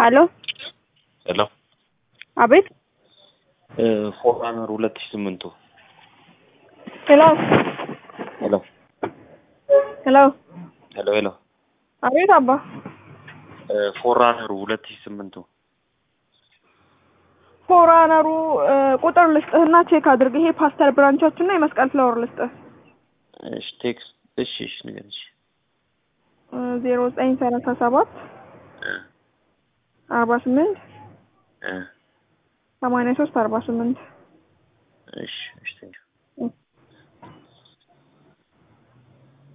አሎ ሄሎ አቤት ፎርራነር ሁለት ሺህ ስምንቱ ሄሎ ሄሎ ሄሎ ሄሎ ሄሎ አቤት አባ ፎርራነሩ ሁለት ሺህ ስምንቱ ፎራነሩ ቁጥር ልስጥህና ቼክ አድርግ። ይሄ ፓስተር ብራንቻችን እና የመስቀል ፍላወር ልስጥህ እሺ ቴክስት እሺ እሺ ንገሪኝ እሺ ዜሮ ዘጠኝ ሰላሳ ሰባት እ አርባ ስምንት እ ሰማንያ ሶስት አርባ ስምንት እሺ እሺ ቴንኪው